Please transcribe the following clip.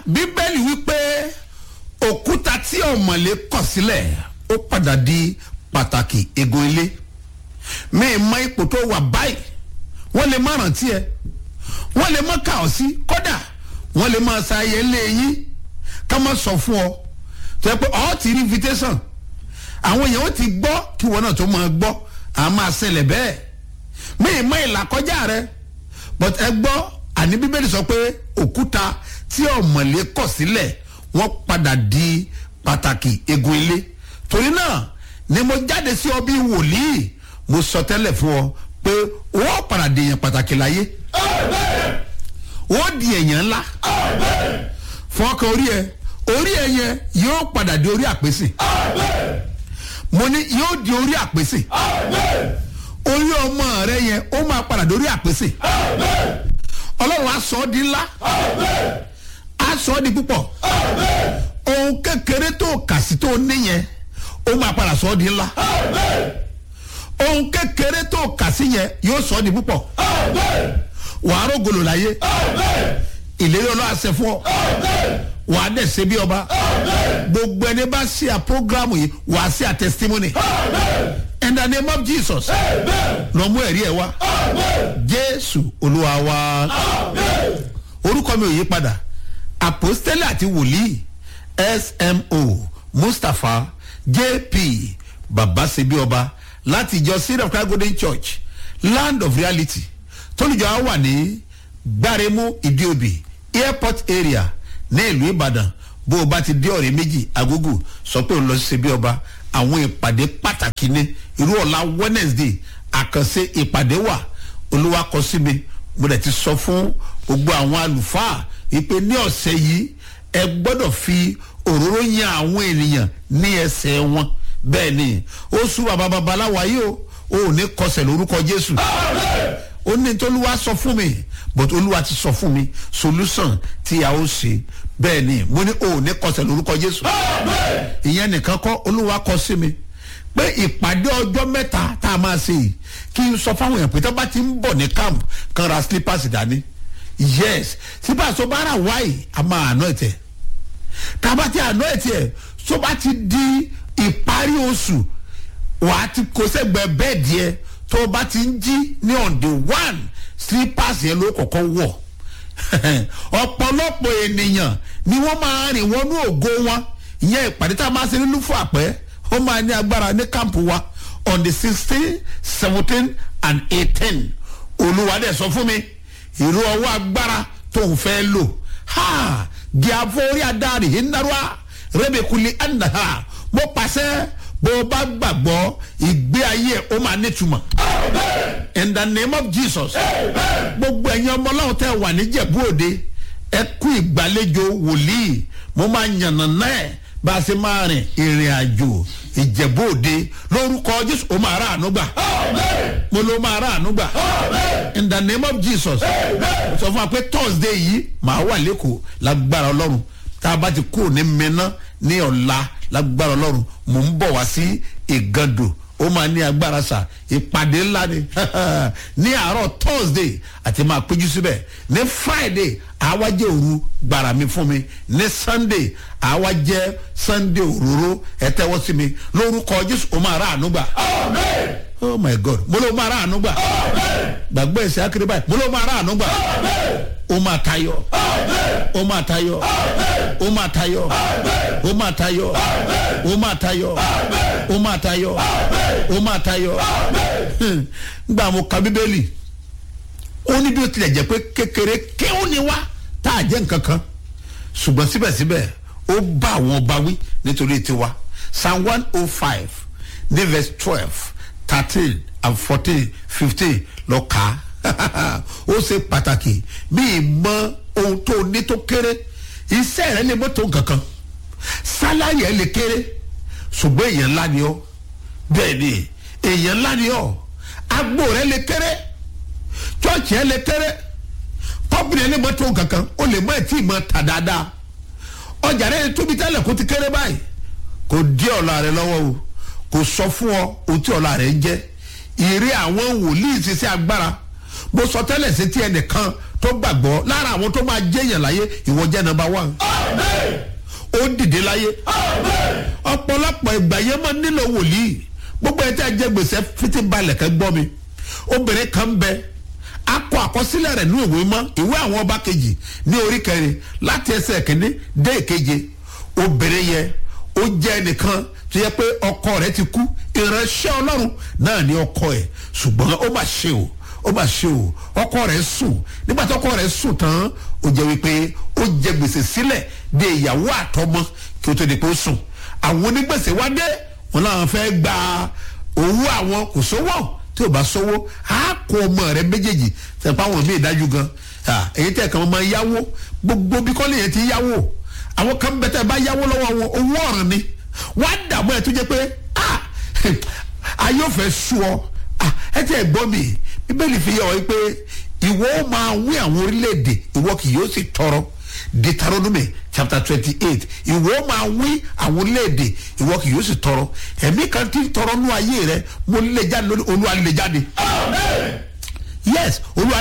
bíbélì wípé òkúta tí ọ̀mọ̀lé kọ̀ sílẹ̀ ó padà di pàtàkì egun ilé mi mọ ipò tó wà báyìí wọ́n lè má rántí ẹ wọ́n lè má kà ọ́ sí kódà wọ́n lè má sa ayẹ lé yín ká má sọ fún ọ tó yẹ pé ọ ti rí invitation àwọn èèyàn ó ti gbọ́ kí wọn náà tó máa gbọ́ à máa ṣẹlẹ̀ bẹ́ẹ̀ mi mọ ìlàkọjá rẹ but ẹ gbọ́ àní bíbélì sọ pé òkúta tí ọ̀mọ̀lé kọ̀ sílẹ̀ wọ́n padà di pàtàkì egun ilé torí náà ni mo jáde sí ọ bí wòlíì mo sọ tẹ́lẹ̀ fún ọ pé wọ́n padà di èèyàn pàtàkì láyé wọ́n di èèyàn ńlá fọkàn orí ẹ orí ẹ yẹn yóò padà di orí àpèsè mo ní yóò di orí àpèsè orí ọmọ rẹ yẹn ó máa padà di orí àpèsè ọlọ́run á sọ ọ́ di ńlá á sọ ọ́ di púpọ̀ ohun kékeré tó kà sí tó níyẹn ó máa padà sọ ọ́ di ńlá ohun kékeré tó kà sí yẹn yóò sọ ọ́ di púpọ̀ wàá rògbòlò láyé ìlérí ọlọ́run àṣẹ fún ọ wàá dẹ̀ ṣe bí ọba gbogbo ẹni bá ṣe à programu yìí wàá ṣe à testimony in the name of jesus lọ mú ẹ̀rí ẹ̀ wá jésù olúwa wa orúkọ mi ò yí padà apostole àti wòlíì smo mustapha jp babasebi ọba láti ìjọ syria of christ golden church land of reality tólùjọ á wà ní gbáremú ìdíòbí airport area ní ìlú ìbàdàn bó o bá ti dé ọ̀rẹ́ méjì agogo sọ pé o lọ sí ṣebí ọba àwọn ìpàdé pàtàkì ní irú ọ̀la wednesday àkànṣe ìpàdé wà olúwa kọ sí mi mo dẹ̀ ti sọ fún gbogbo àwọn àlùfáà wípé ní ọ̀sẹ̀ yìí ẹ gbọ́dọ̀ fi òróró yan àwọn ènìyàn ní ẹsẹ̀ wọn bẹ́ẹ̀ ni ó sú bàbá babaláwo ayé o ò ní kọsẹ̀ lórúkọ jésù ó ní tolúwa sọ fún mi but olúwa ti sọ fún mi solution tí a ó ṣe bẹ́ẹ̀ ni mo ní o ò ní kọsẹ̀ lórúkọ jésù ìyẹn nìkan kọ́ olúwa kọ sí mi pé ìpàdé ọjọ́ mẹ́ta tá a máa ṣe yìí kí n sọ fáwọn èèyàn pé tó bá ti ń bọ̀ ní camp kan ra slippers dání yes slippers tó bá rà wáyé a máa àná ẹ̀tẹ̀ tá a bá ti àná ẹ̀tẹ̀ tó bá ti di ìparí oṣù wàá ti kó sẹ́gbẹ̀ẹ́ bẹ́ẹ̀dì ẹ̀ tó o bá ti ń jí ní on the one slippers yẹn ló kọ̀kọ́ wọ̀ ọ̀pọ̀lọpọ̀ ènìyàn ni wọ́n máa rìn wọnú ògo wọn ìyẹn ìpàdé tá a máa ṣe nínú fún àpẹ́ ó máa ní agbára ní kámpù wa on the sixteen seventeen and eighteen olúwa dẹ̀ sọ fún mi ìró ọwọ́ agbára tó ń fẹ́ lò ha gíàfọ́ orí adarí ìnáwó rẹ́bẹ̀kuli ẹ̀nà mo pàṣẹ bó o bá gbàgbọ́ ìgbé ayé ó máa nítumọ̀. in the name of jesus. gbogbo ẹ̀yin ọmọ ọlọ́run tẹ́ wà ní jẹ̀bú òde ẹ kú ìgbàlejò wòlíì mo máa yànnà náà bá a ṣe máa rìn ìrìn àjò ìjẹ̀bú òde lórúkọ jésù ó máa rà àánú gbà. mo ló máa rà àánú gbà. in the name of jesus. sọ fún wa pé thursday yìí màá wà lẹ́kọ̀ọ́ lágbára ọlọ́run tá a bá ti kúrò ní mẹ́ná ní ọ̀la lágbára ọlọ́run mò ń bọ̀ wá sí ìgàndò ó máa ní agbára sà ìpàdé ńlá ni ní àárọ̀ thursday àti máa péjú síbẹ̀ ní friday àwa jẹ́ òru gbàrà mi fún mi ní sunday àwa jẹ́ sunday òróró ẹ tẹ́wọ́ sí mi lórúkọ jésù ó máa rà àánú gbà. oh my god mo ló máa rà àánú gbà gbàgbọ́ ẹ̀sẹ̀ akéré báyìí mo ló máa rà àánú gbà ó máa tayọ ó máa tayọ ó máa tayọ ó máa tayọ ó máa tayọ ó máa tayọ ó máa tayọ gbà mo ka bíbélì ó ní bí ó tilẹ̀ jẹ́ pé kékeré kéwòn ni wá tá a jẹ́ nǹkan kan ṣùgbọ́n síbẹ̀síbẹ̀ ó bá àwọn ọba wí nítorí tiwa psalm one oh five ní verse twelve thirteen and fourteen fifteen lọ kà á ó ṣe pàtàkì bí ìmọ̀ ohun tó ní tó kéré iṣẹ́ rẹ lè mọ́ tó nǹkan kan sálárì ẹ lè kéré ṣùgbọ́n èèyàn ńlá ni ọ́ bẹ́ẹ̀ ni èèyàn ńlá ni ọ́ agbo rẹ lè kéré chọ́ọ̀chì ẹ lè kéré pọ́pì rẹ lè mọ́ tó nǹkan kan ó lè mọ́ ẹ̀tí ìmọ̀ tà dáadáa ọjà rẹ tóbi tẹ́lẹ̀ kó ti kéré báyìí kò dí ọ̀la rẹ lọ́wọ́ o kò sọ fún ọ ohun tí ọ̀la rẹ ń jẹ́ ìrí àwọn wòlíì ṣiṣẹ́ agbára mo sọ tẹ́lẹ̀ sí tí ẹnìkan tó gbàgbọ́ lára àwọn tó máa jẹ́yàn láyé ìwọ jẹ́ nọmba one. ó dìde láyé ọ̀pọ̀lọpọ̀ ìgbà yẹn máa nílò wòlíì gbogbo ẹ̀ tí a jẹ gbèsè fiti balẹ̀ kẹ́ gbọ́ mi obìnrin kan bẹ akọ àkọsílẹ̀ rẹ̀ ní ìwé mọ́ ìwé àwọn ọba kejì ní orí kẹrin láti ẹsẹ̀ kìíní dé ìkeje obìnrin yẹn ó jẹ́ ẹnìkan tó yẹ pé ọkọ rẹ̀ ti kú ìránṣẹ́ ọlọ́run náà ní ọkọ ẹ̀ ṣùgbọ́n ó mà ṣe o ó mà ṣe o ọkọ rẹ̀ sùn nígbà tó ọkọ rẹ̀ sùn tán ó jẹ́ wípé ó jẹ gbèsè sílẹ̀ de ìyàwó àtọmọ kí ó tó di pé ó sùn àwọn onígbèsè wá dé wọn làwọn fẹ́ gba owó àwọn kò sówó tí o bá sówó á kó ọmọ rẹ méjèèjì sẹpá àwọn míì dájú gan èyí tẹ kàn máa yáwó gbogbo bí kọ́lé yẹn ti yáwó àwọn kan bẹ tẹ bá yáwó lọ́wọ́ wọn owó ọ̀ràn ni wọ́n á dààmú ẹ̀ tó jẹ́ pé ayé ò fẹ́ sú ọ ẹ tẹ́ ẹ gbọ́ mi bíbélì fi yẹ ọ pé ìwọ ó máa wí àwọn orílẹ̀-èdè ìwọ kì yóò sì tọrọ deuteronomy chapter twenty-eight ìwọ ó máa wí àwọn orílẹ̀-èdè ìwọ kì yóò sì tọrọ ẹ̀mí kan tí ń tọrọ nú ayé rẹ mo lè jáde lórí olúwa lè jáde. yes olúwa